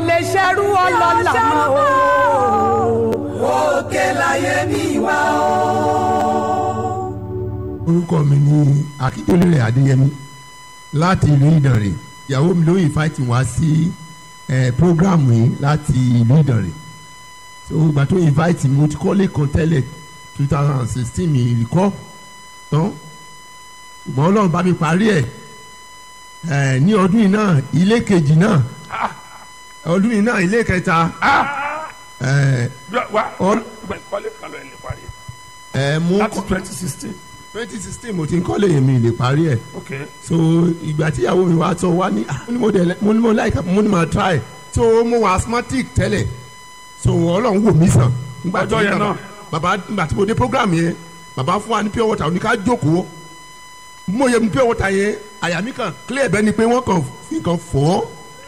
lè ṣerú ọlọ́lá mọ́ o. òkè láyé mi wá o. orúkọ mi ni akíndélé adéyẹmí láti ìlú ìdànrè ìyàwó mi ló invite wá sí eh, program yìí láti ìlú ìdànrè so ìgbà tó invite mi mo ti kọ́lé kan tẹ́lẹ̀ two thousand and sixteen mi ìrìkọ́ tán ṣùgbọ́n ọlọ́run bá mi parí ẹ̀ eh, ní ọdún yìí náà ilé kejì náà ọdún yìí náà ilé kẹta eh, wa Ọ- kọ́lé kan lọ ẹ̀ lè parí eh, mo láti twenty sixteen twenty sixteen mo ti ń kọ́lé yẹn mi lè parí ẹ̀. ok so ìgbà tí ìyàwó mi wá sọ wá ní ah, mo ní mo dẹ̀ mo ní mo like mo ní mo try so mo wà asthmatic tẹ́lẹ̀ so ọlọ́run wò mí sàn. Nígbà tí Ọjọ́ yẹn bàbá- náà. bàbá nígbà tí mo dé program yẹn bàbá fún wa ní pure water oníká jókòó mo yẹ mu pure water yẹn àyà mi kàn clear bẹ́ẹ̀ ni pé wọ́n kàn fi kàn fọ́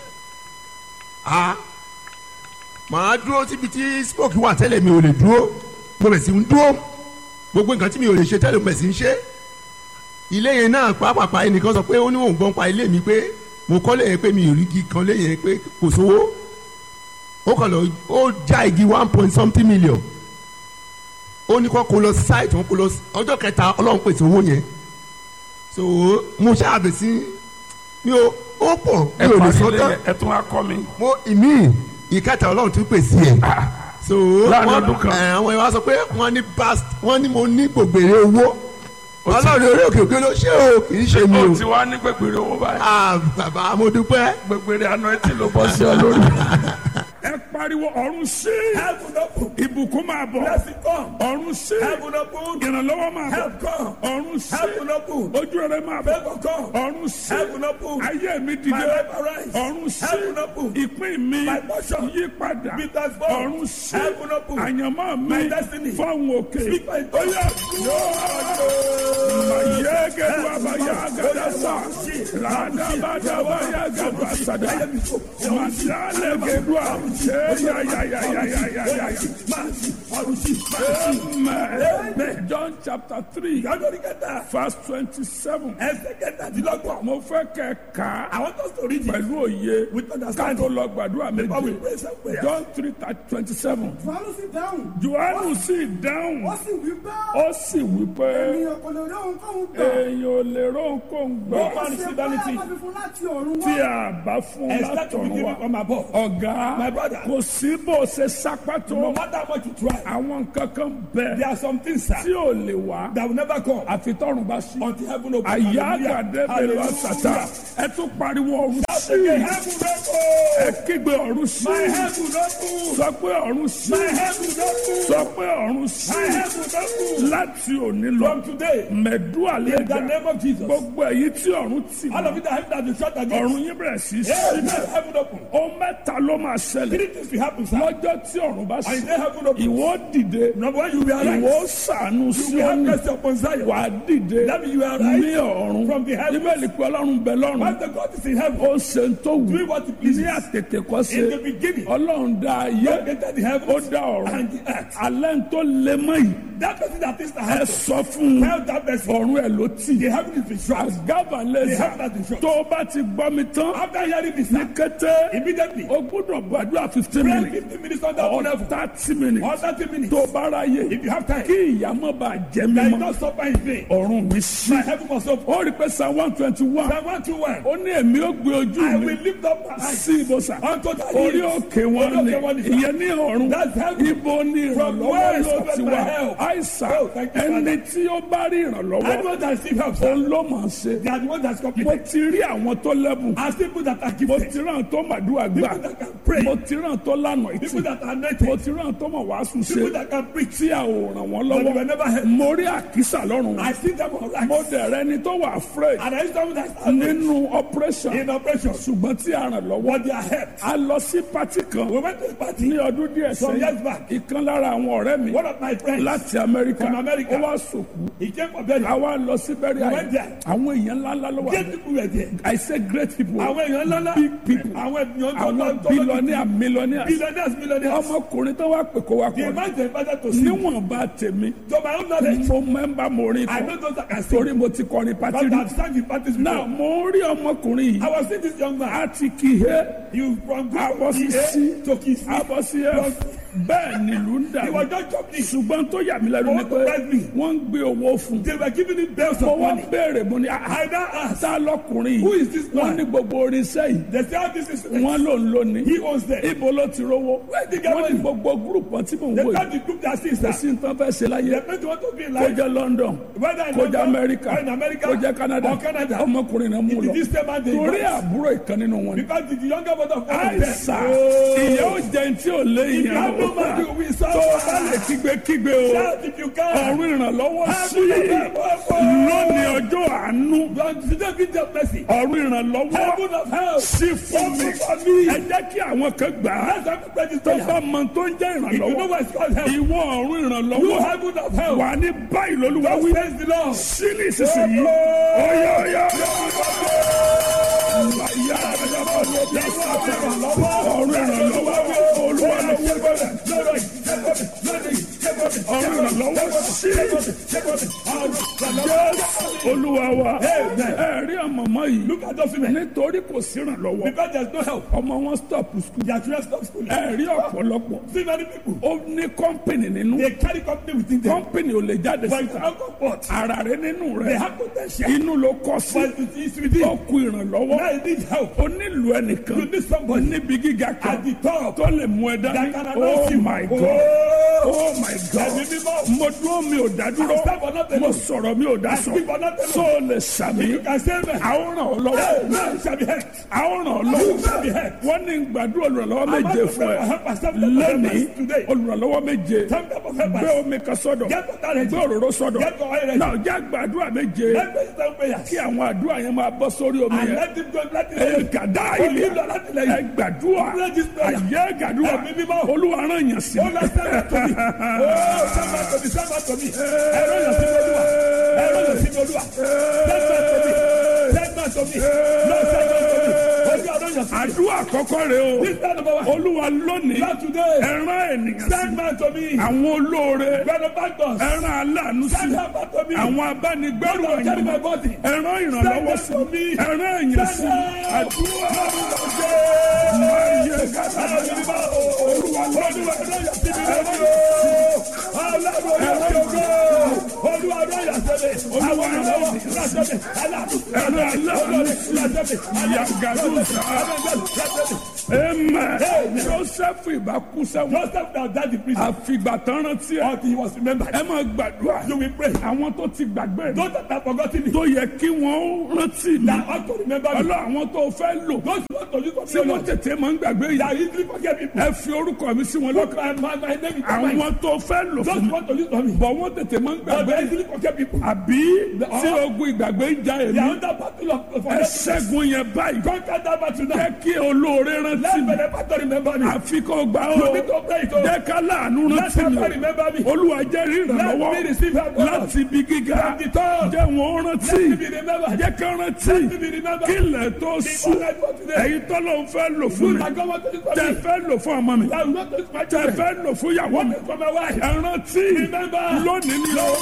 a màá dúró síbi tí smoke wà tẹ́lẹ̀ mi ò lè dúró mo bẹ̀ sí ń dúró gbogbo nǹkan tí mi ò lè ṣe tẹ́lẹ̀ mo bẹ̀ sí ń ṣe ilé yẹn náà pàápàá ẹnìkan sọ pé ó ní òun gbọ́n pa ilé mi pé mo kọ́lé yẹn pé mi ò rí igi kan lé yẹn pé kò sówó ó kàn lọ ó já igi one point something million ó ní kó kó lọ site wọn kó lọ ọjọ́ kẹta ọlọ́run pèsè owó yẹn so mo ṣàbẹ̀sí mi ò ó pọ̀ mi ẹ ò lè parí sọ ilé tán yẹn, ẹ tún wá kọ́ mi mo ìmí ìkẹta ọlọ́run tún pèsè ẹ̀ so Láàrin wọ́n- ọdún kan. ẹ̀, àwọn ìwà sọ pé wọ́n ní past wọ́n ní mo ní gbògbèrè owó ọlọ́run orí òkè òkè ló ṣe o kì í ṣe mi o o ti wá ní gbẹgbẹrẹ owó báyìí ah bàbá mo dúpẹ́ gbẹgbẹrẹ àná ẹ ti ló bọ́ sí ọ lórí. ẹ pariwo ọ̀run sí ibùkún máa bọ̀ ọ̀run sí ìrànlọ́wọ́ máa bọ̀ ọ̀run sí ojú rẹ máa bọ̀ ọ̀run sí ayé mi dìde ọ̀run sí ìpín mi yí padà ọ̀run sí àyànmọ́ mi fọ́hùn òkè oyè mayé gẹ̀dú abayá gẹ̀dá sá ládàbàdàbà yá gẹ̀dú àsàdá màdàlẹ̀ gẹ̀dú àṣẹ yáyáyáyáyáyá. Amen. John chapter three verse twenty-seven. Mo fẹ́ kẹ́ ká pẹ̀lú òye ká tó lọ gbàdúrà méje. John three twenty-seven. Fàánù sì dáhùn. Jòhánù sì dáhùn. Ó sì wí bá Ó sì wí pé ènìyàn kò lè rí ohunkóhun gbà. èèyàn ò lè rán kó ń Bí gbà kò ṣe bá àbáfi fún láti ọ̀run tí wá. a bá fún látọ̀run wa. Ọ̀gá kò sí bó ṣe sápá tó. Àwọn nǹkan kan bẹ̀ tí ò lè wá. Àfi tọ́run bá sí. Àyà àgàdé bẹ̀rẹ̀ wá sàtà. Ẹ tún pariwo ọ̀run sí. Ẹ kígbe ọ̀run sí. Sọ pé ọ̀run sí. Sọ pé ọ̀run sí. Láti òní lọ. Mẹ̀dúà lè dà. Gbogbo èyí tí ọ̀run tì mọ́. Ọ̀run yín bẹ̀rẹ̀ sí í sí. Ó mẹ́ta ló máa ṣẹlẹ̀. Lọ́jọ́ tí ọ̀run bá sí. Ìwọ dìde. Ìwọ sànù sí ọ̀run. Wà á dìde ní ọ̀run. Bíbélì pé ọlọ́run bẹ lọ́run. Ó ṣe ń tó wù. Ní àtètè kọ́ ṣe. Ọlọ́run dá ayé. Ó dá ọ̀run. Alẹ́ ń tó lé mọ́ yìí. Ẹ sọ fún un. Ọ̀run ẹ̀ ló tì. Àgàbà lẹ́sà. Tó o bá ti gbọ́ mi tán. Ní kété. O gbúdọ̀ gbàdúrà fifteen minutes. Or thirty minutes. Tó o bá ráyè. Kí ìyàmọ́ bá jẹ́ mímọ́. Ọ̀run mi sí. Ó rí pé Psalm one twenty one. Ó ní èmi ó gbé ojú mi sí ibùsà. Orí òkè wọn ni. Ìyẹn ní ọ̀run. Ibo ni ìrànlọ́wọ́ ló ti wá. Àìsàn ẹni tí ó bá rí ìrànlọ́wọ́. Òun ló máa ṣe. Mo ti rí àwọn tó lẹ́bùn. Mo ti rí àwọn tó màdúrà gbà. Mo ti rí àwọn tó lànà ìtì. Mo ti rí àwọn tó mọ̀ wàásù ṣe. Tí a ò ràn wọ́n lọ́wọ́. Mo rí àkísà lọ́rùn. Mo dẹ̀ rẹ ni tó wà afraid. Nínú operation. Ṣùgbọ́n tí a ràn lọ́wọ́. A lọ sí pati kan. Ní ọdún díẹ̀ sẹ́yìn. Ìkan lára àwọn ọ̀rẹ́ mi. Láti Amẹ́ríkà. Ó wá sòkú. Àwa lọ sí bẹ́rẹ̀ àyè. Àwọn èèyàn ńláńlá ló wà. I say great people. Big people. Àwọn billionaire millionaire billionaires Billionaires, millionaires. ọmọkùnrin tó wá pè kó wá The kọ́ amount they invited to sing. níwọ̀nba tèmi To my own knowledge, mo mẹ́mbà mo rí I kọ́ know those that can sing. torí mo ti kọrin pati But rí I've sang in parties náà before. mo rí ọmọkùnrin I yìí was seeing this young man. àti kìhé You from abọ́sísí to kiss. abọ́síyẹ bẹ́ẹ̀ nílùú ń dà He was just jumping. ṣùgbọ́n tó yà mí lẹ́nu ni Ó pé surprised me. wọ́n ń gbé owó fún un They were giving him bells mo of wá money. béèrè mo ní I àhá now asked, tá lọkùnrin Who yìí is this wọ́n man? ní gbogbo oríṣẹ́ yìí They say how this is. wọ́n ló ń lónìí He owns them. ibo ló ti rówó Where did he get wọ́n ní money? gbogbo gúrùpù tí mò ń They wò tell yìí the group that sings kò that. sí nǹkan fẹ́ ṣe láyé They meant want to be kó like. jẹ́ London Whether in kó jẹ́ London, Amẹ́ríkà or in America, kó jẹ́ Canada or Canada. ọmọkùnrin náà mú It lọ is this same man they torí invite. àbúrò ìkan nínú wọn ni Because the younger brother of God àìsà Oh. ìyá ò jẹun tí ò lé If you ìyá have no ò money, you will serve. tó o bá lè kígbe-kígbe o Shout if you can. ọ̀run ìrànlọ́wọ́ sí Heaven of help. lónìí ọjọ́ àánú God, today be the mercy. ọ̀run ìrànlọ́wọ́ Heaven of help. sí fún mi ẹ jẹ́ kí àwọn kan gbà á Let's have to pray this tó prayer. bá mọ tó ń jẹ́ If you know ìrànlọ́wọ́ what it's called help, ìwọ ọ̀run you ìrànlọ́wọ́ heaven of help. wà ní báyìí lólúwa wí Praise the Lord. sílì sísìnyí ọ̀yọ̀ ọ̀yọ̀ ọ̀run ìrànlọ́wọ́ olúwa lọ́wọ́ ọ̀run ìrànlọ́wọ́ sí olúwa wa ẹ̀rí ọmọọmọ yìí Look at those women. nítorí kò sí ìrànlọ́wọ́ Because there's no help. ọmọ wọn stop school Their children stop school. ẹ̀rí ọ̀pọ̀lọpọ̀ See many people. ó ní kọ́ńpìnì nínú They carry company within them. kọ́ńpìnì ò lè jáde But it's síta not comfort. ara rẹ nínú They rẹ have potential. inú ló kọ sí But it is within. ó kú ìrànlọ́wọ́ Now you need help. ó nílò ẹnìkan You need somebody níbi gíga kan at the top tó lè mú ẹ dání that can oh announce you. my god Oh, oh my god Ẹ̀mí mímọ́. mo dúró mi ò dá dúró I stand for nothing. mo sọ̀rọ̀ mi ò dá I sọ speak for nothing. so lè sàmì You can say amen. àwọn ràn ọ́ Hey, lọ́wọ́ man shall be helped. àwọn ràn ọ́ You lọ́wọ́ shall be helped. wọ́n ní gbàdúrà olùrànlọ́wọ́ I'm méje about to fún pray ẹ for help and stand for lẹ́nìí helpers today. olùrànlọ́wọ́ méje Stand up for gbé helpers. omi kan sọ́dọ̀ Get water ready. gbé òróró sọ́dọ̀ Get your oil ready. náà jẹ́ gbàdúrà méje Let me stand prayers. kí àwọn àdúrà yẹn máa bọ́ sórí omi And yẹn let him go. Let him ẹ go. gàdá Ó ilé nílò láti lẹ́yìn. ẹ gbàdúrà Pray this prayer. àyè gàdúrà Ẹ̀mí mímọ́. olúwa rán yàn sí Oh, Lord, send that to me. Oh, send that to me. Send that to me. Ẹ̀rọ yàn sí mi olúwa. Ẹ̀rọ yàn sí mi olúwa. Send that to me. Send that to me. Lord, send that to me. Olúwa rán yàn sí mi. àdúrà àkọ́kọ́ rẹ o This time number one. olúwa lónìí Lord, today. ẹ rán ènìyàn sí Send man to me. àwọn olóore Benefactors. ẹ rán aláàánú sí Send help to me. àwọn abánigbẹ́rù Lord, carry my ẹ̀yìn body. ẹ rán ìrànlọ́wọ́ sí Send help to me. ẹ rán èyàn sí Send help. àdúrà máa yẹ gàdá olúwa lónìí amen joseph ìbá kú sẹ́wọ̀n àfìgbà tán rántí ẹ ẹ máa gbàdúrà àwọn tó ti gbàgbé rẹ tó yẹ kí wọ́n rántí mi ọlọ́ àwọn tó fẹ́ lò tí wọ́n tètè máa ń gbàgbé yìí ẹ fi orúkọ mi sí wọn lọ́kàn àwọn tó fẹ́ lò fún mi bọ̀ wọ́n tètè máa ń gbàgbé yìí àbí tí ogun ìgbàgbé ń ja èmi ẹ ṣẹ́gun yẹn báyìí jẹ́ kí olóore rántí mi àfi kó gbà ó jẹ́ ká láàánú rántí mi olúwa jẹ́ ìrànlọ́wọ́ láti ibi gíga jẹ́ wọn rántí jẹ́ ká rántí kí ilẹ̀ tó sùn èyí tó ló ń fẹ́ lò fún mi tẹ fẹ́ lò fún ọmọ mi tẹ fẹ́ lò fún ìyàwó mi ẹ rántí lónìí ni ó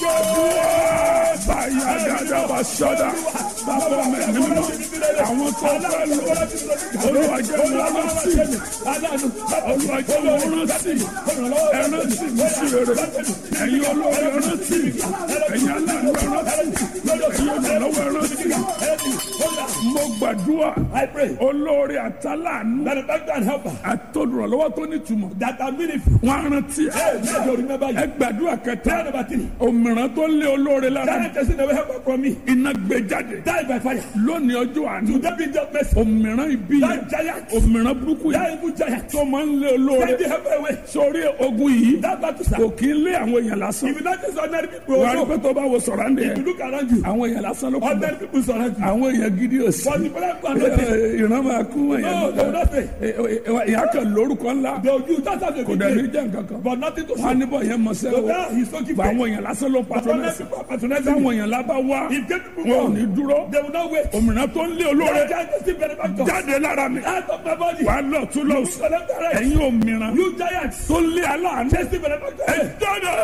báyà dáadáa wà sọ́dà bàbá mi nínú àwọn tó fẹ́ lò olúwa jẹ́ wọn rántí olúwa jẹ́ wọn rántí ẹ rántí mi sí rere ẹ̀yin olórí ẹ rántí ẹ̀yin aláàánú ẹ rántí ẹ̀yin olùrànlọ́wọ́ ẹ rántí mo gbàdúrà olórí àtàlánú àtọ̀dùrànlọ́wọ́ tó nítumọ̀ wọn á rántí ẹ gbàdúrà kẹta òmìrán tó lé olórí lára iná gbé jáde lónìí ọjọ́ àná òmìrán ibi yẹn òmìrán burúkú yẹn tó máa ń lé olórí sórí ogun yìí kò kí ń lé àwọn èèyàn lásán wà á rí pé tó bá wo sọ̀rọ̀ ń dẹ̀ àwọn èèyàn lásán ló kù bẹ́ẹ̀ àwọn èèyàn gidi ò sí ìran máa kú èèyàn ìyá kan lórúkọ ńlá kò dẹ̀ ní jẹ́ nǹkan kan wọn á níbọ̀ yẹn mọ̀ sẹ́ o bá àwọn èèyàn lásán ló patronẹ́sì táwọn èèyàn lábá wá wọn ò ní dúró òmìnira tó ń lé olóore jáde lára mi body. wà á lọ tún lọ You left and right. ẹ̀yin òmìrán You giants. tó lé aláàánú Chasing benefactor. ẹ dáná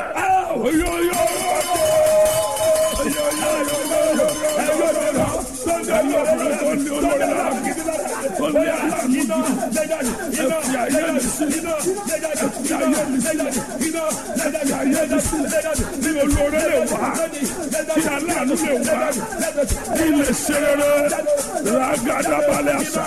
oyoyo ní olóore lè wá kí aláàánú lè wá kí lè ṣe rere ràgàdàbalẹ̀ àṣà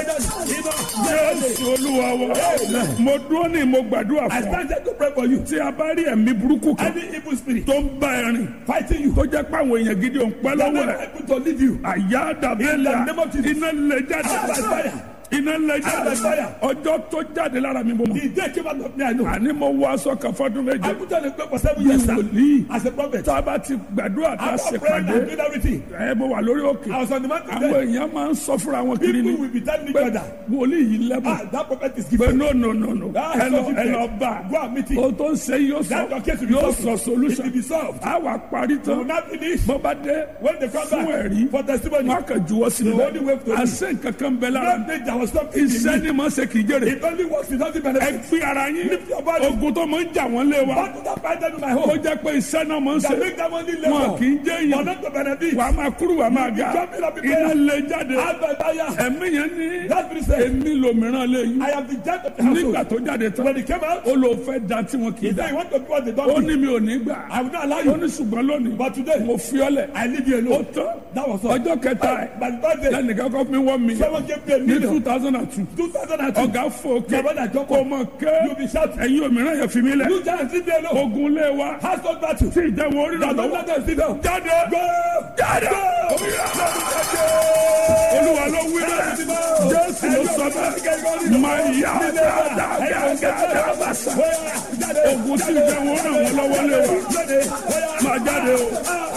jésù olúwa wa mo dúró ní mo gbàdúrà I fún ọ started to pray for you. tí a bá rí ẹ̀mí burúkú kan Any evil spirit tó ń bá ẹ rìn fighting you. tó jẹ́ pé àwọn èèyàn gidi ò ń pẹ́ That lọ́wọ́ never ẹ̀ able to leave you. àyà dàbẹ́lẹ̀ In the name of Jesus. iná lè jáde Out by fire. iná lè jáde Out by fire. ọjọ́ tó jáde lára mi mo mọ̀ The day came out of me, I know. àní mo wọ aṣọ kan fọdún I méje put on a cloak for seven bí years, sir. wòlíì As a prophet. tá a bá ti gbàdúrà tá a After ṣe praying pàdé and doing everything, ẹ mo wà lórí òkè I was on the mountain àwọn there. èèyàn máa ń sọ fúnra wọn kiri ni People will be telling each pé other, wòlíì yìí lẹ́bùn ah, that prophet is pé giving. no no no no Ah, ẹ lọ so ẹ lọ bá Go and meet him. o tó ń ṣe yóò sọ That your case will be yóò solved. sọ solution It will be solved. a wà parí You will tán not finish. bó bá dé When they come fún back ẹ̀rí for testimony, wọn kà juwọ́ sí The only way to i àṣẹ nǹkan kan bẹ lára that day there was something in iṣẹ́ me. ni mo ṣe kì í jèrè It only works without the ẹ benefit. fi ara yín Lift your body. ogun tó máa ń jà wọ́n lé wa What did I find in my ó home? jẹ́ pé iṣẹ́ náà máa ń ṣe That make them only wọn labor. kì í jẹ́ For èèyàn not to benefit. wàá máa kúrú wàá máa ga jumping up in iná prayer. lè jáde Out by fire. ẹ̀mí yẹn ní That spirit said, èmi lòmíràn lè yín I am the judge of the nígbà household. tó jáde tán When he came out, ó lò fẹ́ da tí wọn kì í he da said, you want to do what they ó don't ní do. mi ò ní gbà I will not allow ó you. ní ṣùgbọ́n lónìí But today, mo fi ọ́ lẹ̀ I leave you ó alone. tán That was all. ọjọ́ kẹta ẹ̀ By the third day, lẹ́nìkan kọ́ fún mi wọ́n mi someone gave me a ní two million. thousand and two 2002. ọ̀gá fòkè My brother Joko, kò mọ̀ ké you be shouting. ẹ̀yin òmíràn yẹn fi mí lẹ̀ You giants leave me alone. ogun lé wa Household battle. tí ìjẹun orí rà Now don't lọ́wọ́ let them sit down. jáde Go! jáde olúwa ló wí bẹ́ẹ̀ jésù ló sọ bẹ́ẹ̀ máa yá dáadáa bàṣà ogun tí ìjẹun orí ràn wọ́n lọ́wọ́ lé wa máa jáde o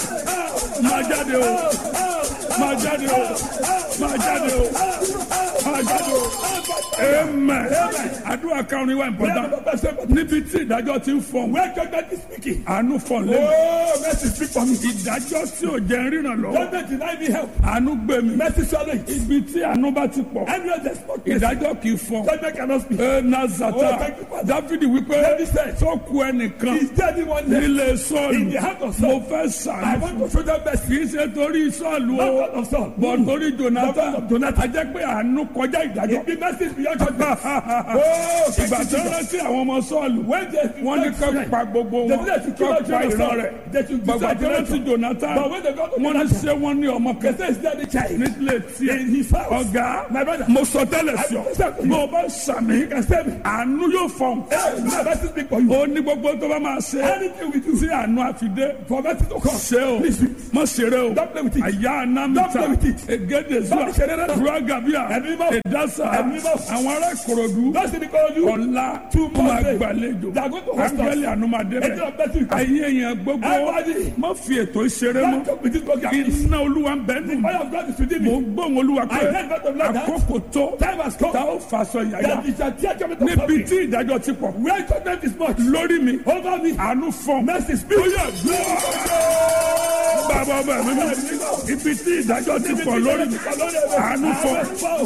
máa jáde o máa jáde o máa jáde o máa jáde o amen àdúrà karùn-ún wa important níbi tí ìdájọ́ ti ń fọ̀n Where judgment is speaking. àánú fọ̀n lẹ́nu Oh, mercy speak for me. ìdájọ́ tí ò jẹ́ ríran lọ́wọ́ Judgment deny me help. àánú gbé mi Mercy swallow it. ibi tí àánú bá ti pọ̀ Everyone just spoke mercy. ìdájọ́ kì í fọ̀n Judgment cannot speak. ẹ nazata Oh, thank you, Father. dáfídì wípé David said, tó ku ẹnìkan Is there anyone left? nílé In sọ́ọ̀lù the heart of mo Saul. fẹ́ I sàánú want to show them mercy. kì í ṣe torí sọ́ọ̀lù Not o God of Saul. bọ̀ torí jonathan Not Jonathan. a jẹ́ pé àánú kọjá ìdájọ́ It be mercy beyond judgment. Oh, ìgbà tó rántí àwọn ọmọ sọ́ọ̀lù When they wọ́n ní ká pa gbogbo They wọn did to kill ká out pa ìran Jonathan. rẹ̀ They should bàbá destroy tó rántí Jonathan. jonathan But when they got to wọ́n ní Jonathan, ṣé wọ́n ní ọmọ they kan say, Is there the child? nílé tiẹ̀ In his house. ọ̀gá My brother. mo sọ tẹ́lẹ̀ sí ọ I said to you. bó o bá sàmì àánú yóò fọ̀n Hey, now mercy speak for you. ó ní gbogbo tó bá máa ṣe Anything we do tí àánú àfidé for mercy to come. ṣe o Please, mọ ṣeré o Don't play with it. àyà Don't anamita play with it. egede zuwa Don't ṣeré rárá. ruagabia Ẹ̀mí mọ́. edasa Ẹ̀mí mọ́. àwọn ará ìkòròdú Don't see the call you. ọ̀la Two ó máa months. gbàlejò They are going to host us. ángẹ́lì ànúmadé Angel of mercy will bẹ̀ come. ayé yẹn gbogbo Everybody. má fi ètò ìṣeré Don't mọ́ come with this program. iná olúwa ń bẹ́ẹ̀ nù Fire of God is within mo me. ń gbóhùn olúwa pé I heard God of Lord that àkókò tó time has come tá ó fàṣọ yàyà that it shall tear judgment of níbi something. tí ìdájọ́ ti pọ̀ Where judgment is much. lórí mi Over me. àánú fọ́n Mercy speak. ó yẹ gbọ́ bàbá ọba mi mọ́ ibi tí ìdájọ́ ti pọ̀ lórí mi àánú fọ́n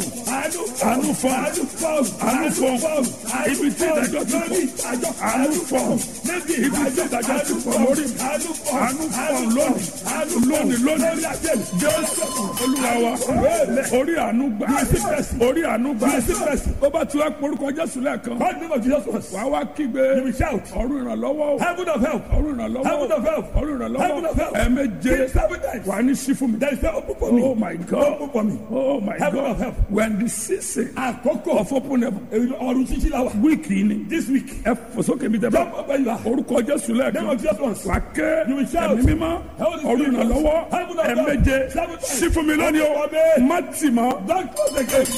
àánú fọ́n àánú fọ́n ibi tí ìdájọ́ ti pọ̀ àánú fọ́n ibi tí ìdájọ́ ti pọ̀ lórí mi àánú fọ́n lónìí lónìí lónìí jésù olúwa wa orí àánú gbà orí àánú gbà ó bá tu ẹ̀pọ̀rúkọ jésù lẹ́ẹ̀kan God name of Jesus was. wàá wá kígbe You will shout. ọ̀run ìrànlọ́wọ́ o Heaven of help. ọ̀run ìrànlọ́wọ́ Heaven of help. ọ̀run Heaven of ìrànlọ́wọ́ help. ẹ̀ẹ̀méje Say seven times. wà ní sí fún mi. There is no open for me. Oh my God. Open for me. Oh my Heaven God. of help. When the season Àkókò of open heaven ọ̀run títí la wà. week yìí ni This week. ẹ fò sókè mi tẹ bá Jump up where you are. orúkọ Jésù Name lẹ́ẹ̀kan of Jesus once. wà ké You will shout. ẹ̀mí mímọ́ Holy ọ̀run Spirit. ìrànlọ́wọ́ Heaven of help. ẹ̀ẹ̀méje Seven times. sí fún mi lónìí o Amen. má tì mọ́. Don't close the gate.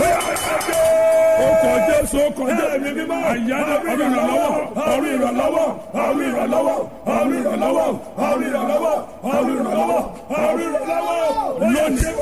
Ọkọ̀ Jésù ọkọ̀ Ẹ̀mí Jésù mímọ́. àyájọ́ ọ̀run ìrànlọ́wọ́ ọ̀run ìrànlọ́wọ́ ọ̀run ìrànlọ́wọ́ ọ̀run ìrànlọ́wọ́ ọ̀run ìrànlọ́wọ́ ọ̀run ìrànlọ́wọ́ Ọ̀run ìrànlọ́wọ́. lónìí